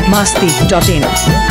masti.in.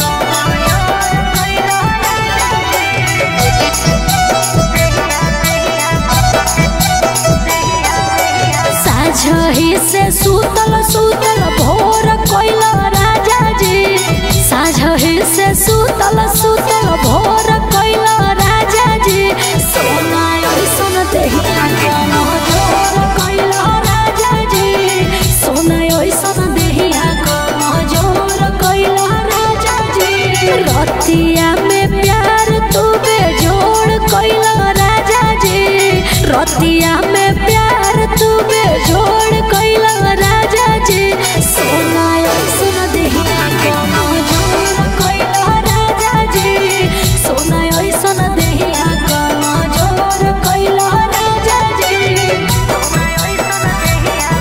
साझही से सुतल सुतल भोर कोइल राजा जी साझही से सुतल सुतल भोर कोइल राजा जी सोना ऐसन देहिया कन जोर कोइल राजा जी सोना ऐसन देहिया कन जोर कोइल राजा जी रतिया में प्यार तू बेजोड़ कोइल राजा जी रतिया में प्यार तू बेजोड़ कोइल राजा जी सोना ऐसन देहिया कन जोर कोइल राजा जी सोना ऐसन देहिया कन जोर कोइल राजा जी सोना ऐसन देहिया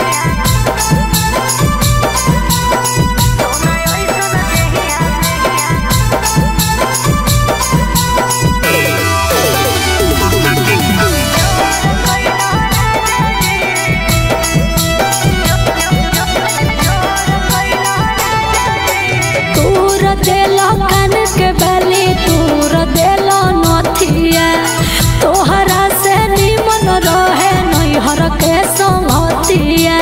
सोना ऐसन देहिया तूर देलो कान के बली तूर देलो नथिया तोहरा से निमन रहे नैहर के संगतिया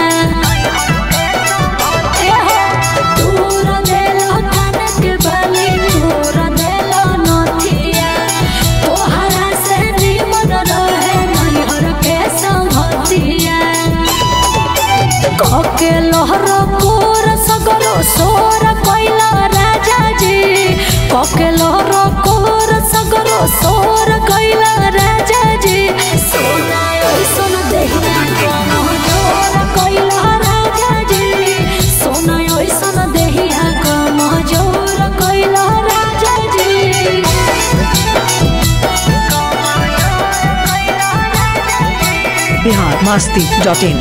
एहो, तूर देलो कान के बली तूर देलो नथिया तोहरा से निमन रहे नैहर के संगतिया कके लहर कोर सगरो सोर कैला राजा जी कके लहर कोर सगरो सोर कैला राजा जी सोना ऐसन देहिया कन जोर कैला राजा जी सोना ऐसन देहिया कन जोर कैला राजा जी Bihar masti.in.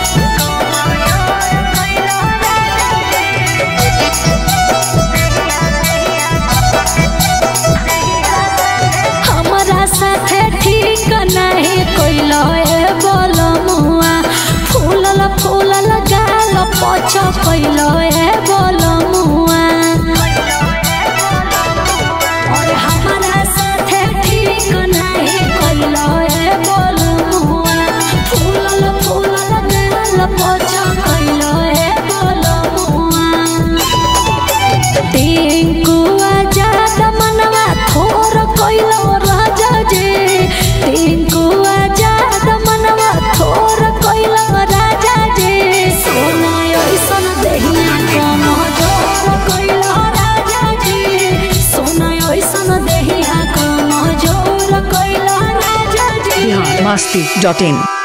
हमरा साथे ठीक नहीं कोइलो ए बोलमुआ फूलल फूलल गाल पछ कोइलो ए बोलमुआ और हमरा साथे ठीक नहीं कोइलो ए बोलमुआ फूलल फूलल गाल पछ कोइलो ए बोलमुआ टिंकुआ जात मनवा थोर कोइलो राजा जी टिंकुआ जात मनवा थोर कोइलो राजा जी सोना ऐसन देहिया कन जोर कोइलो राजा जी सोना ऐसन देहिया कन जोर कोइलो राजा जी Bihar masti.in.